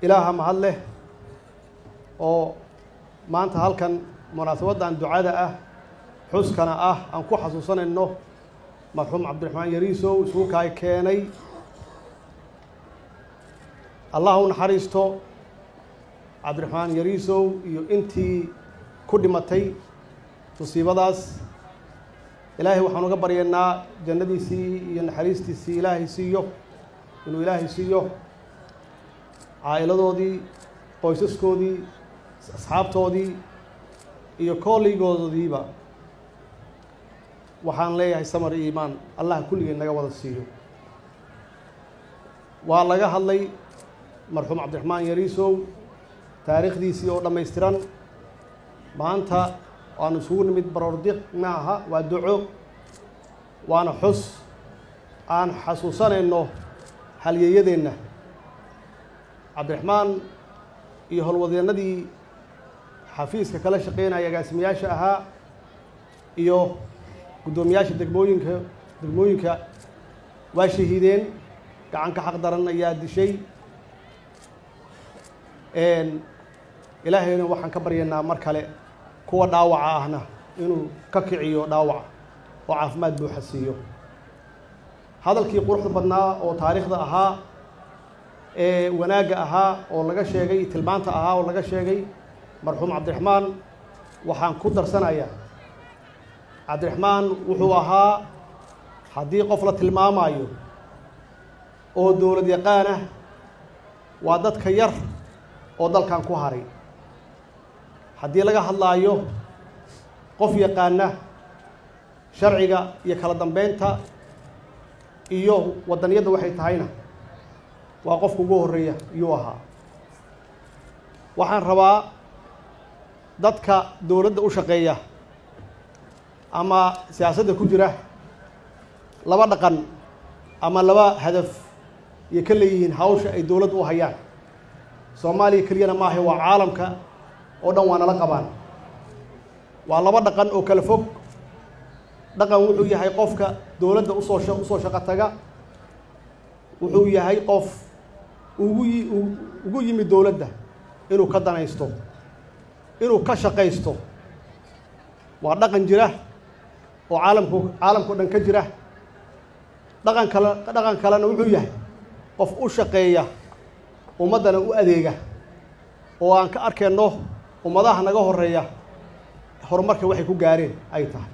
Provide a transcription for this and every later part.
ilaaha mahad leh oo maanta halkan munaasabaddan ducada ah xuskana ah aan ku xasuusanayno marxuum cabdiraxmaan yariisow isugu kaay keenay allah u naxariisto cabdiraxmaan yariisow iyo intii ku dhimatay musiibadaas ilaahay waxaan uga baryaynaa jannadiisii iyo naxariistiisii ilaahay siiyo inuu ilaahay siiyo caa'iladoodii qoysaskoodii asxaabtoodii iyo kooleygoodiiba waxaan leeyahay samar iyo iimaan allah kulligeen naga wada siiyo waa laga hadlay marxuum cabdiraxmaan yariisow taariikhdiisii oo dhammaystiran maanta waanu isugu nimid baroordiq ma aha waa duco waana xus aan xasuusanayno halyeeyadeenna cabdiraxmaan iyo howlwadeennadii xafiiska kala shaqeynaya agaasimayaasha ahaa iyo guddoomiyaasha degmooyinka degmooyinka waa shahiideen gacanka xaq daran ayaa dishay ilaahayna waxaan ka baryaynaa mar kale kuwa dhaawaca ahna inuu ka kiciyo dhaawaca oo caafimaad buuxa siiyo hadalkii quruxda badnaa oo taariikhda ahaa ee wanaagga ahaa oo laga sheegay tilmaanta ahaa oo laga sheegay marxuum cabdiraxmaan waxaan ku darsanayaa cabdiraxmaan wuxuu ahaa haddii qof la tilmaamayo oo dowlad yaqaanah waa dadka yar oo dalkan ku haray haddii laga hadlaayo qof yaqaana sharciga iyo kala dambeynta iyo waddaniyadda waxay tahayna waa qofka ugu horreeya iyuu ahaa waxaan rabaa dadka dowladda u shaqeeya ama siyaasadda ku jira laba dhaqan ama laba hadaf iyo ka leeyihiin hawsha ay dowladda u hayaan soomaaliya keliyana maaha waa caalamka oo dhan waa nala qabaan waa laba dhaqan oo kala fog dhaqan wuxuu yahay qofka dowladda usoo usoo shaqo taga wuxuu yahay qof ugu yi ugu yimid dowladda inuu ka danaysto inuu ka shaqaysto waa dhaqan jira oo caalamku caalamkao dhan ka jira dhaqan kale dhaqan kalena wuxuu yahay qof u shaqeeya ummaddana u adeega oo aan ka arkayno ummadaha naga horeeya horumarka waxay ku gaareen ay tahay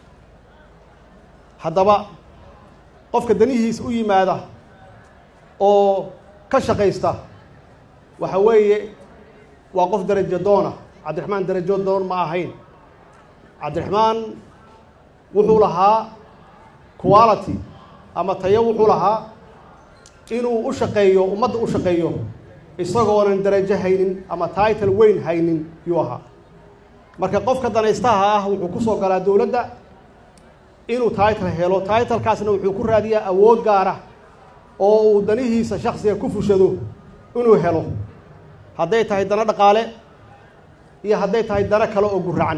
haddaba qofka danihiisa u yimaada oo ka shaqaysta waxa weeye waa qof darajo doona cabdiraxmaan darajo doon ma ahayn cabdiraxmaan wuxuu lahaa quality ama tayo wuxuu lahaa inuu u shaqeeyo ummadda u shaqeeyo isagoonan darajo haynin ama title weyn haynin yuu ahaa marka qofka danaystaha ah wuxuu ku soo galaa dowladda inuu title helo titlekaasna wuxuu ku raadiyaa awood gaara oo uu danihiisa shaksiga ku fushado inuu helo hadday tahay dano dhaqaale iyo hadday tahay dano kale oo guracan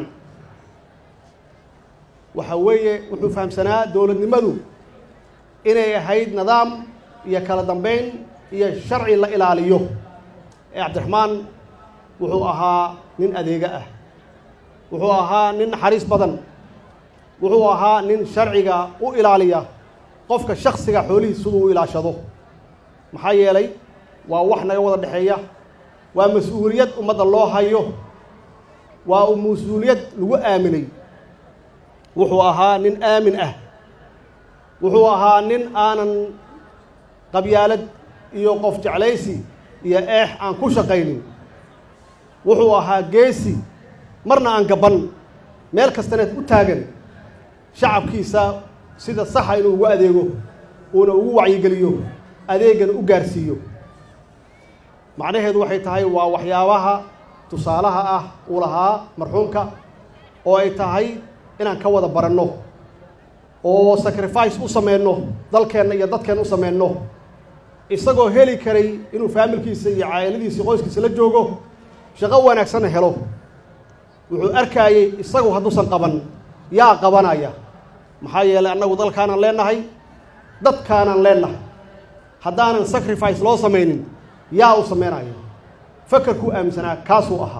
waxa weeye wuxuu fahamsanaa dowladnimadu inay ahayd nidaam iyo kala dambeyn iyo sharci la ilaaliyo ee cabdiraxmaan wuxuu ahaa nin adeega ah wuxuu ahaa nin naxariis badan wuxuu ahaa nin sharciga u ilaaliya qofka shaksiga xoolihiis siduu u ilaashado maxaa yeelay waa wax naga wada dhexeeya waa mas-uuliyad ummadda loo hayo waa mas-uuliyad lagu aaminay wuxuu ahaa nin aamin ah wuxuu ahaa nin aanan qabyaalad iyo qof jeclaysi iyo eex aan ku shaqaynin wuxuu ahaa geesi marna aan gaban meel kastaneed u taagan shacabkiisa sida saxa inuu ugu adeego uuna ugu wacyigeliyo adeegana u gaarsiiyo macnaheedu waxay tahay waa waxyaabaha tusaalaha ah uu lahaa marxuumka oo ay tahay inaan ka wada baranno oo sacrifice u sameyno dalkeenna iyo dadkeenna u sameyno isagoo heli karay inuu faamilkiisa iyo caa'iladiisa qoyskiisa la joogo shaqo wanaagsanna helo wuxuu arkaayey isagu hadduusan qaban yaa qabanaya maxaa yeelay annagu dalkaanaan leenahay dadkaanaan leenahay haddaanan sacrifice loo samaynin yaa u samaynayo fakarkuu aaminsanaa kaasuu ahaa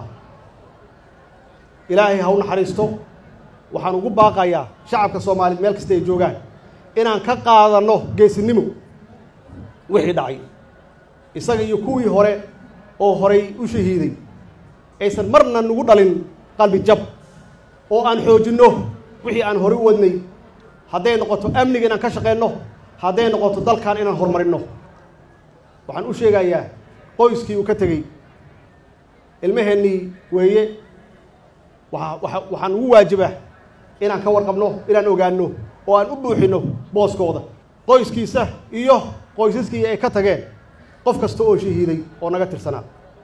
ilaahay ha u naxariisto waxaan ugu baaqayaa shacabka soomaaliyeed meel kasta ay joogaan inaan ka qaadanno geesinimo wixii dhacay isaga iyo kuwii hore oo horay u shahiiday aysan marna nagu dhalin qalbi jab oo aan xoojinno wixii aan horey u wadnay hadday noqoto amniga inaan ka shaqeenno hadday noqoto dalkan inaan horumarinno waxaan u sheegayaa qoyskii uu ka tegey ilmaheennii weeye waa waa waxaan ugu waajibaa inaan ka warqabno inaan ogaanno oo aan u buuxinno booskooda qoyskiisa iyo qoysaskii ay ka tageen qof kasta oo shahiiday oo naga tirsanaa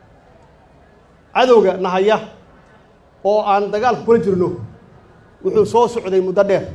cadowga nahaya oo aan dagaalka kula jirno wuxuu soo socday muddo dheer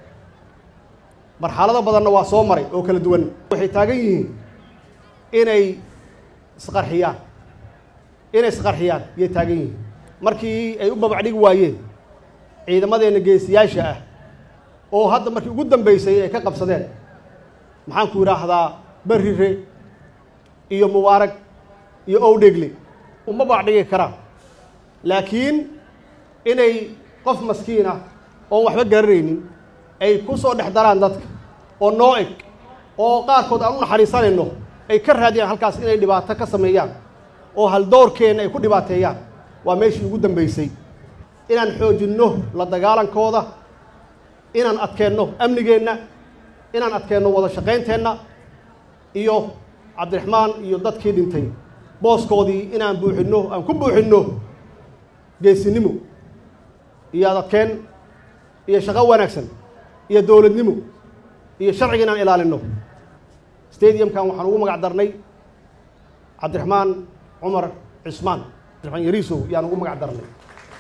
marxalado badanna waa soo maray oo kala duwan waxay taagan yihiin inay isqarxiyaan inay isqarxiyaan yay taagan yihiin markii ay u babacdhigi waayeen ciidamadeenna geesiyaasha ah oo hadda markii ugu dambeysay ay ka qabsadeen maxaan ku yidhaahdaa berrire iyo mubaarag iyo owdhegle uma babacdhigi karaan laakiin inay qof maskiin ah oon waxba garanaynin ay ku soo dhex daraan dadka oo noo eg oo qaarkood aan u naxariisanayno ay ka raadiyaan halkaas inay dhibaato ka sameeyaan oo haldoorkeenna ay ku dhibaateeyaan waa meeshii ugu dambeysay inaan xoojinno la dagaalankooda inaan adkeenno amnigeenna inaan adkeenno wada shaqaynteenna iyo cabdiraxmaan iyo dadkii dhintay booskoodii inaan buuxinno aan ku buuxinno geesinimo iyo adadkeen iyo shaqo wanaagsan iyo dowladnimo iyo sharciga inaan ilaalinno stadiumkan waxaan ugu magac darnay cabdiraxmaan cumar cismaan cabdiraxmaan yariisow yaan ugu magac darnay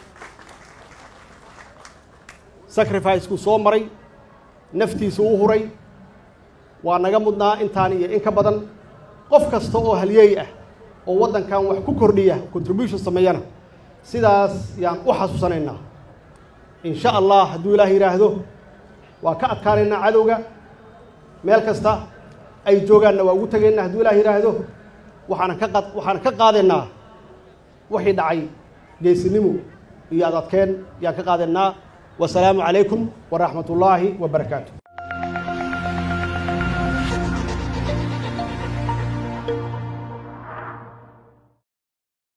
sacrificekuu soo maray naftiisa u huray waa naga mudnaa intaan iyo in ka badan qof kasta oo halyeey ah oo waddankan wax ku kordhiya contribution sameeyana sidaas yaan u xasuusanaynaa in sha allah hadduu ilaah yidhaahdo waa ka adkaanaynaa cadowga meel kasta ay joogaanna waa ugu tegaynaa hadduu ilaah yidhaahdo waxaanan ka qad waxaanan ka qaadaynaa wixii dhacay geesinimo iyo adadkeen yaan ka qaadaynaa wasalaamu calaykum waraxmat ullaahi wa barakaatu